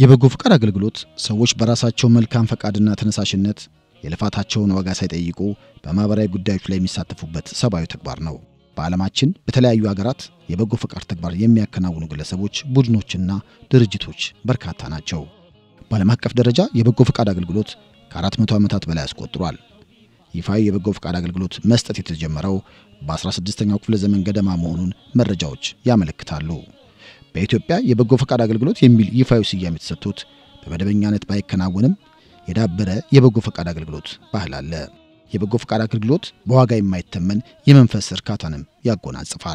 የበጎ ፈቃድ አገልግሎት ሰዎች በራሳቸው መልካም ፈቃድና ተነሳሽነት የልፋታቸውን ዋጋ ሳይጠይቁ በማህበራዊ ጉዳዮች ላይ የሚሳተፉበት ሰብአዊ ተግባር ነው። በዓለማችን በተለያዩ ሀገራት የበጎ ፈቃድ ተግባር የሚያከናውኑ ግለሰቦች፣ ቡድኖችና ድርጅቶች በርካታ ናቸው። በዓለም አቀፍ ደረጃ የበጎ ፈቃድ አገልግሎት ከ400 ዓመታት በላይ አስቆጥሯል። ይፋዊ የበጎ ፈቃድ አገልግሎት መስጠት የተጀመረው በ16ኛው ክፍለ ዘመን ገደማ መሆኑን መረጃዎች ያመለክታሉ። በኢትዮጵያ የበጎ ፈቃድ አገልግሎት የሚል ይፋዊ ስያሜ የተሰጥቶት በመደበኛነት ባይከናወንም የዳበረ የበጎ ፈቃድ አገልግሎት ባህል አለ። የበጎ ፈቃድ አገልግሎት በዋጋ የማይተመን የመንፈስ እርካታንም ያጎናጽፋል።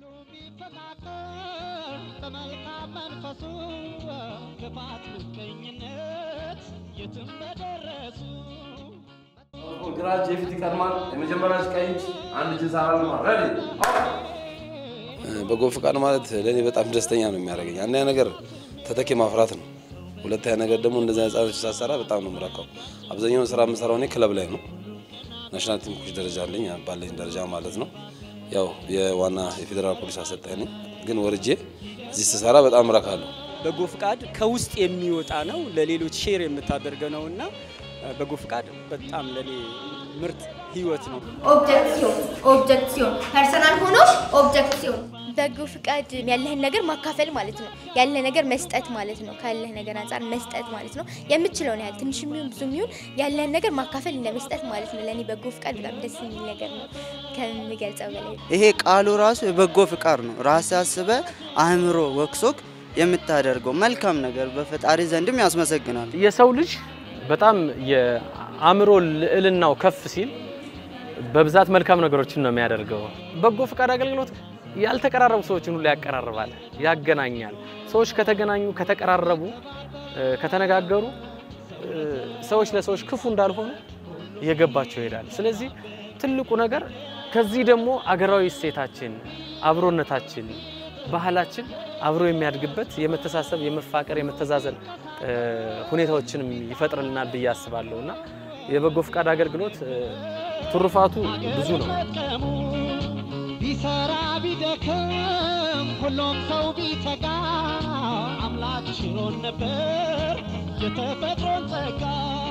ግራ እጅ የፊት ይቀድማል። የመጀመሪያ ቀኝ እጅ አንድ እጅ ሳራል ረዲ በጎ ፈቃድ ማለት ለእኔ በጣም ደስተኛ ነው የሚያደርገኝ። አንደኛ ነገር ተተኪ ማፍራት ነው። ሁለተኛ ነገር ደግሞ እንደዚህ ህጻኖች ሳሰራ በጣም ነው የምረካው። አብዛኛውን ስራ የምሰራው እኔ ክለብ ላይ ነው። ናሽናል ቲም ኮች ደረጃ አለኝ ባለኝ ደረጃ ማለት ነው። ያው የዋና የፌዴራል ፖሊስ አሰልጣኝ ነኝ። ግን ወርጄ እዚህ ስሰራ በጣም እረካለሁ። በጎ ፍቃድ ከውስጥ የሚወጣ ነው፣ ለሌሎች ሼር የምታደርገ ነው እና በጎ ፍቃድ በጣም ለኔ ምርጥ ህይወት ነው። ኦብጀክት ሲሆን ኦብጀክት ሲሆን ፐርሰናል ሆኖ ኦብጀክት ሲሆን በጎ ፍቃድ ያለህን ነገር ማካፈል ማለት ነው። ያለ ነገር መስጠት ማለት ነው። ካለህ ነገር አንጻር መስጠት ማለት ነው። የምችለውን ያህል ትንሽ የሚሆን ብዙ የሚሆን ያለህን ነገር ማካፈል እንደ መስጠት ማለት ነው። ለእኔ በጎ ፍቃድ በጣም ደስ የሚል ነገር ነው ከምገልጸው በላይ። ይሄ ቃሉ ራሱ የበጎ ፍቃድ ነው። ራስ አስበ አእምሮ ወክሶክ የምታደርገው መልካም ነገር በፈጣሪ ዘንድም ያስመሰግናል። የሰው ልጅ በጣም የአእምሮ ልዕልናው ከፍ ሲል በብዛት መልካም ነገሮችን ነው የሚያደርገው። በጎ ፈቃድ አገልግሎት ያልተቀራረቡ ሰዎችን ሁሉ ያቀራርባል፣ ያገናኛል። ሰዎች ከተገናኙ፣ ከተቀራረቡ፣ ከተነጋገሩ ሰዎች ለሰዎች ክፉ እንዳልሆኑ እየገባቸው ይሄዳል። ስለዚህ ትልቁ ነገር ከዚህ ደግሞ አገራዊ እሴታችን፣ አብሮነታችን፣ ባህላችን አብሮ የሚያድግበት የመተሳሰብ፣ የመፋቀር፣ የመተዛዘን ሁኔታዎችንም ይፈጥርልናል ብዬ አስባለሁ እና የበጎ ፈቃድ አገልግሎት ትሩፋቱ ብዙ ነው። ቢሰራ ቢደክም ሁሉም ሰው ቢተጋ አምላክ ችሎን ነበር የተፈጥሮን ጸጋ።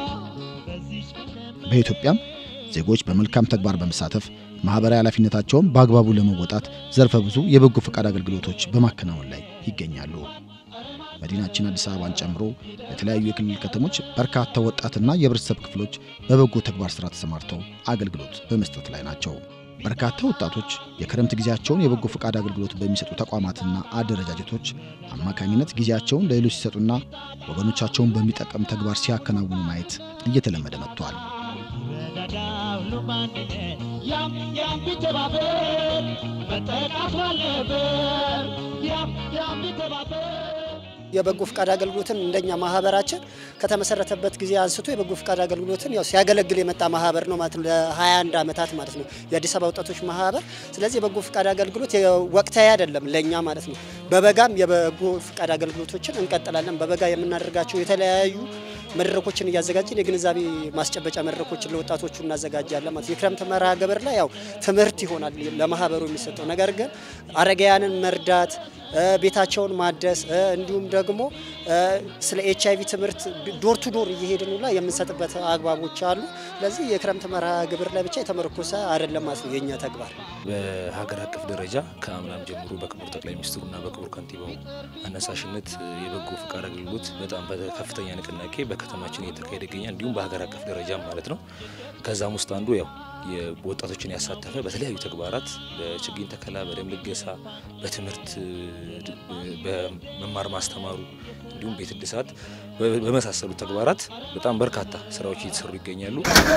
በኢትዮጵያም ዜጎች በመልካም ተግባር በመሳተፍ ማህበራዊ ኃላፊነታቸውን በአግባቡ ለመወጣት ዘርፈ ብዙ የበጎ ፈቃድ አገልግሎቶች በማከናወን ላይ ይገኛሉ። መዲናችን አዲስ አበባን ጨምሮ በተለያዩ የክልል ከተሞች በርካታ ወጣትና የህብረተሰብ ክፍሎች በበጎ ተግባር ስራ ተሰማርተው አገልግሎት በመስጠት ላይ ናቸው። በርካታ ወጣቶች የክረምት ጊዜያቸውን የበጎ ፈቃድ አገልግሎት በሚሰጡ ተቋማትና አደረጃጀቶች አማካኝነት ጊዜያቸውን ለሌሎች ሲሰጡና ወገኖቻቸውን በሚጠቀም ተግባር ሲያከናውኑ ማየት እየተለመደ መጥቷል። ያም ያም ቢተባበር መጠቃት አለበር ያም ያም ቢተባበር የበጎ ፍቃድ አገልግሎትን እንደኛ ማህበራችን ከተመሰረተበት ጊዜ አንስቶ የበጎ ፍቃድ አገልግሎትን ያው ሲያገለግል የመጣ ማህበር ነው ማለት ነው። ለ21 ዓመታት ማለት ነው የአዲስ አበባ ወጣቶች ማህበር። ስለዚህ የበጎ ፍቃድ አገልግሎት ወቅታዊ አይደለም ለኛ ማለት ነው። በበጋም የበጎ ፍቃድ አገልግሎቶችን እንቀጥላለን። በበጋ የምናደርጋቸው የተለያዩ መድረኮችን እያዘጋጀን የግንዛቤ ማስጨበጫ መድረኮችን ለወጣቶቹ እናዘጋጃለን ማለት የክረምት መርሃ ግብር ላይ ያው ትምህርት ይሆናል ለማህበሩ የሚሰጠው ነገር ግን አረጋውያንን መርዳት ቤታቸውን ማደስ እንዲሁም ደግሞ ስለ ኤች አይቪ ትምህርት ዶር ቱ ዶር እየሄድን ሁላ የምንሰጥበት አግባቦች አሉ። ስለዚህ የክረምት መርሃ ግብር ላይ ብቻ የተመረኮሰ አይደለም ማለት ነው የእኛ ተግባር። በሀገር አቀፍ ደረጃ ከአምናም ጀምሮ በክቡር ጠቅላይ ሚኒስትሩና በክቡር ከንቲባው አነሳሽነት የበጎ ፈቃድ አገልግሎት በጣም በከፍተኛ ንቅናቄ በከተማችን እየተካሄደ ይገኛል። እንዲሁም በሀገር አቀፍ ደረጃ ማለት ነው። ከዛም ውስጥ አንዱ ያው ወጣቶችን ያሳተፈ በተለያዩ ተግባራት በችግኝ ተከላ፣ በደም ልገሳ፣ በትምህርት በመማር ማስተማሩ እንዲሁም ቤት እድሳት በመሳሰሉ ተግባራት በጣም በርካታ ስራዎች እየተሰሩ ይገኛሉ።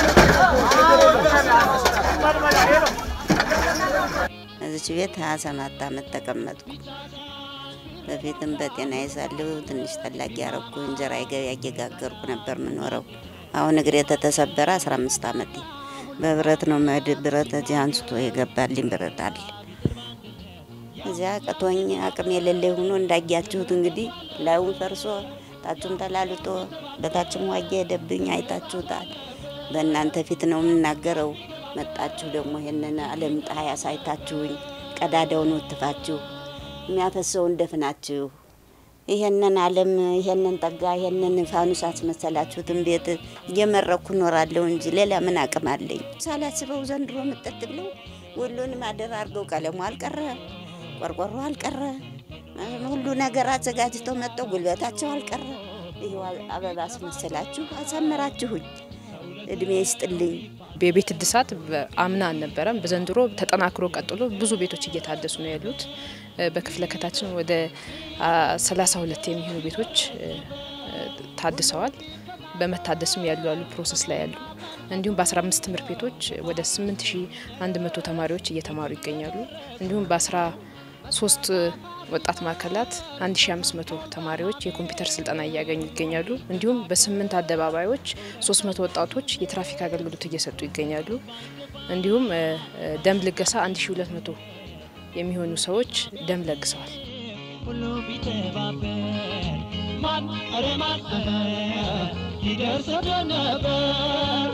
እዚች ቤት ሀያ ሰባት አመት ተቀመጥኩ። በፊትም በጤና ይዛለሁ ትንሽ ጠላቂ ያረኩ እንጀራ ገበያ እየጋገርኩ ነበር የምኖረው። አሁን እግሬ ተተሰበረ አስራ አምስት አመቴ በብረት ነው መድ ብረት እዚህ አንስቶ የገባልኝ ብረት አለ። እዚያ ቀቶኝ አቅም የሌለ ሆኖ እንዳያችሁት እንግዲህ ላዩን ፈርሶ ታችሁም ተላልጦ በታችም ዋጌ ሄደብኝ አይታችሁታል። በእናንተ ፊት ነው የምናገረው። መጣችሁ ደግሞ ይህንን ዓለም ፀሐይ አሳይታችሁኝ ቀዳዳውን ወትፋችሁ የሚያፈሰውን ደፍናችሁ ይሄንን ዓለም ይሄንን ጠጋ ይሄንን ፋኑስ አስመሰላችሁትን ቤት እየመረኩ እኖራለሁ እንጂ ሌላ ምን አቅም አለኝ? ሳላስበው ዘንድሮ ምጠት ብለው ሁሉንም አደር አድርገው ቀለሙ አልቀረ፣ ቆርቆሮ አልቀረ፣ ሁሉ ነገር አዘጋጅተው መጠው ጉልበታቸው አልቀረ። ይኸው አበባ አስመሰላችሁ አሳመራችሁኝ። እድሜ ይስጥልኝ። የቤት እድሳት አምና አልነበረም። በዘንድሮ ተጠናክሮ ቀጥሎ ብዙ ቤቶች እየታደሱ ነው ያሉት። በክፍለ ከታችን ወደ 32 የሚሆኑ ቤቶች ታድሰዋል። በመታደስም ያሉ ያሉ ፕሮሰስ ላይ ያሉ እንዲሁም በ15 ትምህርት ቤቶች ወደ 8100 ተማሪዎች እየተማሩ ይገኛሉ። እንዲሁም በ13 ወጣት ማዕከላት 1500 ተማሪዎች የኮምፒውተር ስልጠና እያገኙ ይገኛሉ። እንዲሁም በስምንት አደባባዮች 300 ወጣቶች የትራፊክ አገልግሎት እየሰጡ ይገኛሉ። እንዲሁም ደም ልገሳ 1200 የሚሆኑ ሰዎች ደም ለግሰዋል። ሁሉም ቢተባበር ማን ኧረ ማን ይደርስ ነበር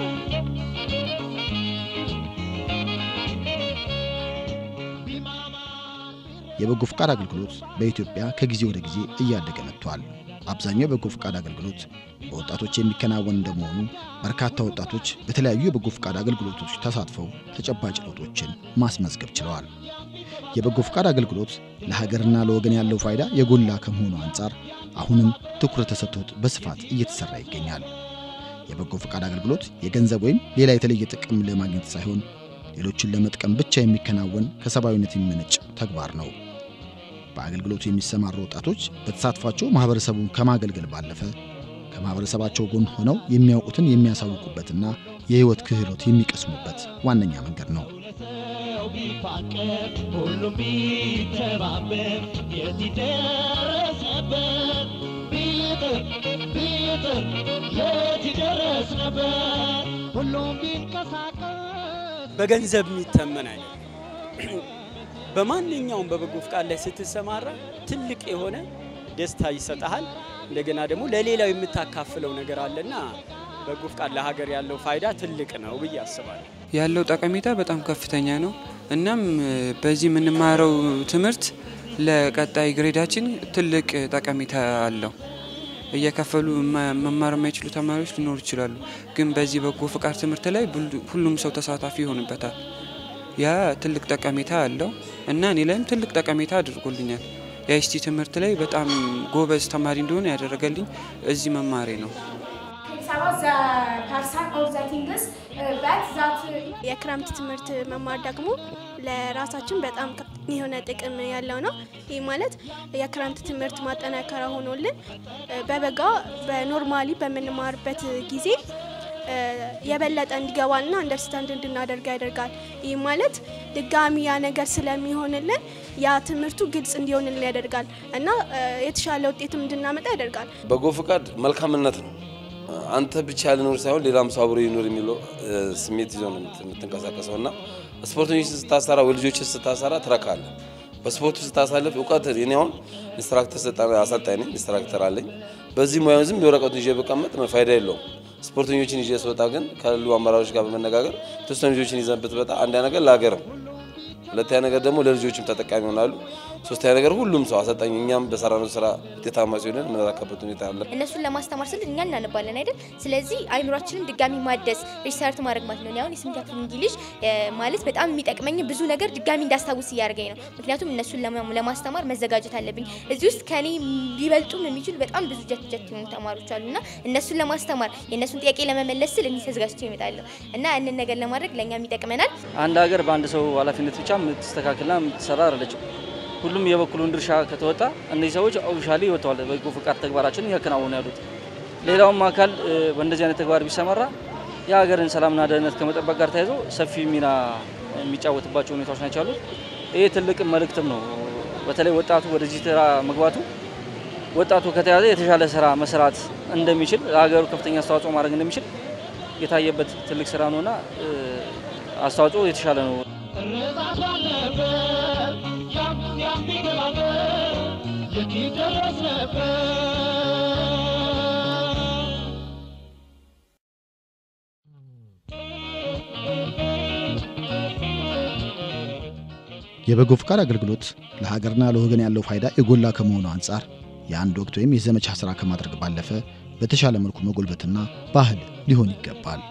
የበጎ ፈቃድ አገልግሎት በኢትዮጵያ ከጊዜ ወደ ጊዜ እያደገ መጥቷል። አብዛኛው የበጎ ፈቃድ አገልግሎት በወጣቶች የሚከናወን እንደመሆኑ በርካታ ወጣቶች በተለያዩ የበጎ ፈቃድ አገልግሎቶች ተሳትፈው ተጨባጭ ለውጦችን ማስመዝገብ ችለዋል። የበጎ ፈቃድ አገልግሎት ለሀገርና ለወገን ያለው ፋይዳ የጎላ ከመሆኑ አንጻር አሁንም ትኩረት ተሰጥቶት በስፋት እየተሰራ ይገኛል። የበጎ ፈቃድ አገልግሎት የገንዘብ ወይም ሌላ የተለየ ጥቅም ለማግኘት ሳይሆን ሌሎችን ለመጥቀም ብቻ የሚከናወን ከሰብአዊነት የሚመነጭ ተግባር ነው። በአገልግሎቱ የሚሰማሩ ወጣቶች በተሳትፏቸው ማህበረሰቡን ከማገልገል ባለፈ ከማህበረሰባቸው ጎን ሆነው የሚያውቁትን የሚያሳውቁበትና የህይወት ክህሎት የሚቀስሙበት ዋነኛ መንገድ ነው። ሰው ቢፋቀር ሁሉም ቢተባበር የት ይደረስ ነበር ቢጥር ቢጥር የት ይደረስ ነበር ሁሉም ቢንቀሳቀስ በገንዘብ የሚተመን አይደለም። በማንኛውም በበጎ ፍቃድ ላይ ስትሰማራ ትልቅ የሆነ ደስታ ይሰጠሃል። እንደገና ደግሞ ለሌላው የምታካፍለው ነገር አለና በጎ ፍቃድ ለሀገር ያለው ፋይዳ ትልቅ ነው ብዬ አስባለሁ። ያለው ጠቀሜታ በጣም ከፍተኛ ነው። እናም በዚህ የምንማረው ትምህርት ለቀጣይ ግሬዳችን ትልቅ ጠቀሜታ አለው። እየከፈሉ መማር የማይችሉ ተማሪዎች ሊኖሩ ይችላሉ። ግን በዚህ በጎ ፍቃድ ትምህርት ላይ ሁሉም ሰው ተሳታፊ ይሆንበታል። ያ ትልቅ ጠቀሜታ አለው እና እኔ ላይም ትልቅ ጠቀሜታ አድርጎልኛል። የአይሲቲ ትምህርት ላይ በጣም ጎበዝ ተማሪ እንደሆነ ያደረገልኝ እዚህ መማሬ ነው። የክረምት ትምህርት መማር ደግሞ ለራሳችን በጣም የሆነ ጥቅም ያለው ነው። ይህ ማለት የክረምት ትምህርት ማጠናከሪያ ሆኖልን በበጋ በኖርማሊ በምንማርበት ጊዜ የበለጠ እንዲገባልና አንደርስታንድ እንድናደርግ ያደርጋል። ይህ ማለት ድጋሚ ያ ነገር ስለሚሆንልን ያ ትምህርቱ ግልጽ እንዲሆንልን ያደርጋል እና የተሻለ ውጤትም እንድናመጣ ያደርጋል። በጎ ፍቃድ መልካምነት ነው። አንተ ብቻ ልኖር ሳይሆን ሌላም ሰው አብሮ ይኖር የሚለው ስሜት ይዞ ነው የምትንቀሳቀሰው እና ስፖርተኞች ስታሰራ ወይ ልጆች ስታሰራ ትረካለ። በስፖርቱ ስታሳልፍ እውቀት እኔ አሁን ኢንስትራክተር አሰልጣኝ ነኝ፣ ኢንስትራክተር አለኝ። በዚህ ሙያ ዝም የወረቀቱን ይዤ ብቀመጥ ፋይዳ የለውም። ስፖርተኞችን ይዤ ስወጣ ግን ካሉ አመራሮች ጋር በመነጋገር የተወሰኑ ልጆችን ይዘን ብትመጣ አንደኛ ነገር ለሀገርም፣ ሁለተኛ ነገር ደግሞ ለልጆችም ተጠቃሚ ይሆናሉ። ሶስተኛ ነገር ሁሉም ሰው አሰልጣኝ እኛም በሰራነው ስራ ውጤታማ ሲሆን የምንረካበት ሁኔታ አለ። እነሱን ለማስተማር ስል እኛ እናነባለን አይደል? ስለዚህ አይምሯችንን ድጋሚ ማደስ ሪሰርት ማድረግ ማለት ነው። እኔ አሁን የስምንተኛ ክፍል እንግሊዝ ማለት በጣም የሚጠቅመኝ ብዙ ነገር ድጋሚ እንዳስታውስ እያደረገኝ ነው። ምክንያቱም እነሱን ለማስተማር መዘጋጀት አለብኝ። እዚህ ውስጥ ከኔ ሊበልጡም የሚችሉ በጣም ብዙ ጀት ጀት የሆኑ ተማሪዎች አሉ እና እነሱን ለማስተማር የእነሱን ጥያቄ ለመመለስ ስል እኔ ተዘጋጅቼ እመጣለሁ እና ያንን ነገር ለማድረግ ለእኛም ይጠቅመናል። አንድ ሀገር በአንድ ሰው ኃላፊነት ብቻ የምትስተካከልና የምትሰራ አይደለችም። ሁሉም የበኩሉን ድርሻ ከተወጣ እነዚህ ሰዎች ኦፊሻሊ ወጥተዋል። በጎ ፍቃድ ተግባራቸውን እያከናወኑ ያሉት። ሌላውም አካል በእንደዚህ አይነት ተግባር ቢሰማራ የሀገርን ሰላምና ደህንነት ከመጠበቅ ጋር ተያይዞ ሰፊ ሚና የሚጫወትባቸው ሁኔታዎች ናቸው ያሉት። ይህ ትልቅ መልእክትም ነው። በተለይ ወጣቱ ወደዚህ ስራ መግባቱ ወጣቱ ከተያዘ የተሻለ ስራ መስራት እንደሚችል ለሀገሩ ከፍተኛ አስተዋጽኦ ማድረግ እንደሚችል የታየበት ትልቅ ስራ ነውና አስተዋጽኦ የተሻለ ነው። እርዛት ባለበት ያም ያም ቢገባበት የት ይደረስ ነበር የበጎ ፈቃድ አገልግሎት ለሀገርና ለወገን ያለው ፋይዳ የጎላ ከመሆኑ አንጻር የአንድ ወቅት ወይም የዘመቻ ስራ ከማድረግ ባለፈ በተሻለ መልኩ መጎልበትና ባህል ሊሆን ይገባል።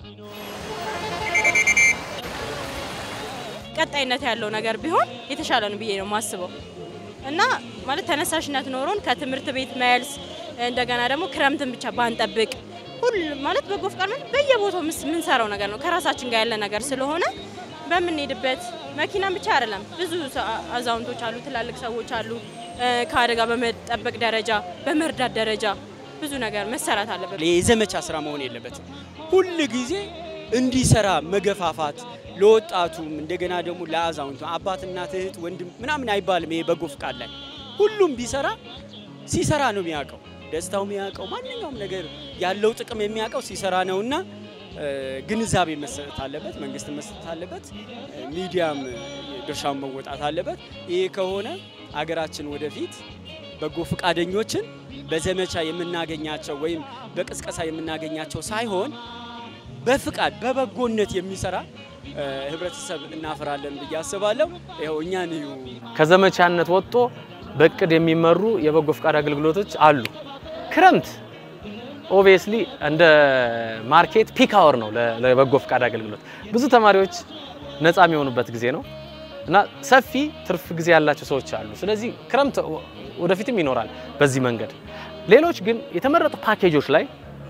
ቀጣይነት ያለው ነገር ቢሆን የተሻለ ነው ብዬ ነው የማስበው እና ማለት ተነሳሽነት ኖሮን ከትምህርት ቤት መልስ እንደገና ደግሞ ክረምትን ብቻ ባንጠብቅ ሁሉ ማለት በጎ ፍቃድ ማለት በየቦታው የምንሰራው ነገር ነው። ከራሳችን ጋር ያለ ነገር ስለሆነ በምንሄድበት መኪናም ብቻ አይደለም፣ ብዙ አዛውንቶች አሉ፣ ትላልቅ ሰዎች አሉ። ከአደጋ በመጠበቅ ደረጃ በመርዳት ደረጃ ብዙ ነገር መሰራት አለበት። የዘመቻ ስራ መሆን የለበትም። ሁል ጊዜ እንዲሰራ መገፋፋት ለወጣቱም እንደገና ደግሞ ለአዛውንቱ አባት፣ እናት፣ እህት፣ ወንድም ምናምን አይባልም። ይሄ በጎ ፍቃድ ላይ ሁሉም ቢሰራ ሲሰራ ነው የሚያውቀው ደስታው የሚያውቀው ማንኛውም ነገር ያለው ጥቅም የሚያውቀው ሲሰራ ነውና ግንዛቤ መሰጠት አለበት፣ መንግስት መስጠት አለበት፣ ሚዲያም ድርሻውን መወጣት አለበት። ይሄ ከሆነ አገራችን ወደፊት በጎ ፈቃደኞችን በዘመቻ የምናገኛቸው ወይም በቅስቀሳ የምናገኛቸው ሳይሆን በፍቃድ በበጎነት የሚሰራ ህብረተሰብ እናፈራለን ብዬ አስባለሁ። ይኸው እኛን እዩ። ከዘመቻነት ወጥቶ በእቅድ የሚመሩ የበጎ ፍቃድ አገልግሎቶች አሉ። ክረምት ኦብቪየስሊ እንደ ማርኬት ፒክ አወር ነው ለበጎ ፍቃድ አገልግሎት። ብዙ ተማሪዎች ነፃ የሚሆኑበት ጊዜ ነው እና ሰፊ ትርፍ ጊዜ ያላቸው ሰዎች አሉ። ስለዚህ ክረምት ወደፊትም ይኖራል በዚህ መንገድ። ሌሎች ግን የተመረጡ ፓኬጆች ላይ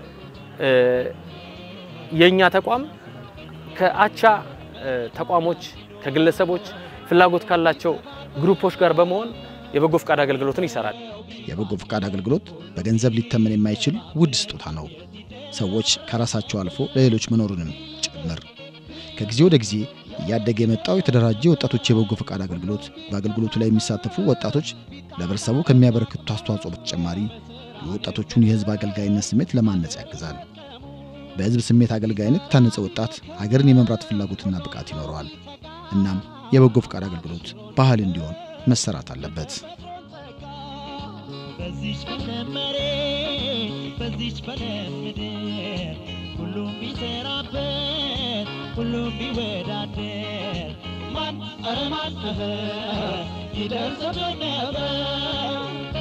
የእኛ ተቋም ከአቻ ተቋሞች ከግለሰቦች ፍላጎት ካላቸው ግሩፖች ጋር በመሆን የበጎ ፍቃድ አገልግሎትን ይሰራል። የበጎ ፈቃድ አገልግሎት በገንዘብ ሊተመን የማይችል ውድ ስጦታ ነው። ሰዎች ከራሳቸው አልፎ ለሌሎች መኖሩንም ጭምር። ከጊዜ ወደ ጊዜ እያደገ የመጣው የተደራጀ ወጣቶች የበጎ ፈቃድ አገልግሎት በአገልግሎቱ ላይ የሚሳተፉ ወጣቶች ለህብረተሰቡ ከሚያበረክቱት አስተዋጽኦ በተጨማሪ የወጣቶቹን የህዝብ አገልጋይነት ስሜት ለማነጽ ያግዛል። በህዝብ ስሜት አገልጋይነት የታነጸ ወጣት ሀገርን የመምራት ፍላጎትና ብቃት ይኖረዋል። እናም የበጎ ፈቃድ አገልግሎት ባህል እንዲሆን መሰራት አለበት። በዚች በለም መሬት በዚች በለም ምድር ሁሉም ቢሰራበት ሁሉም ቢወዳደር ማን ኧረ ማን እህ ይደርስብን ነበር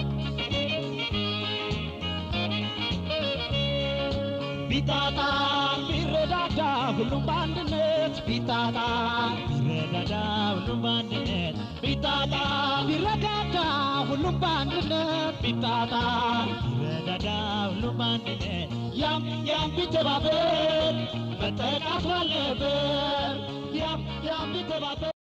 ቢጣጣ ቢረዳዳ ሁሉም በአንድነት ቢጣጣ ቢረዳዳ ሁሉም በአንድነት ቢጣጣ ቢረዳዳ ሁሉም በአንድነት ቢጣጣ ቢረዳዳ ሁሉም በአንድነት ያም ያም ቢተባበር መጠቃት ባለበት ያም ያም ቢተባበር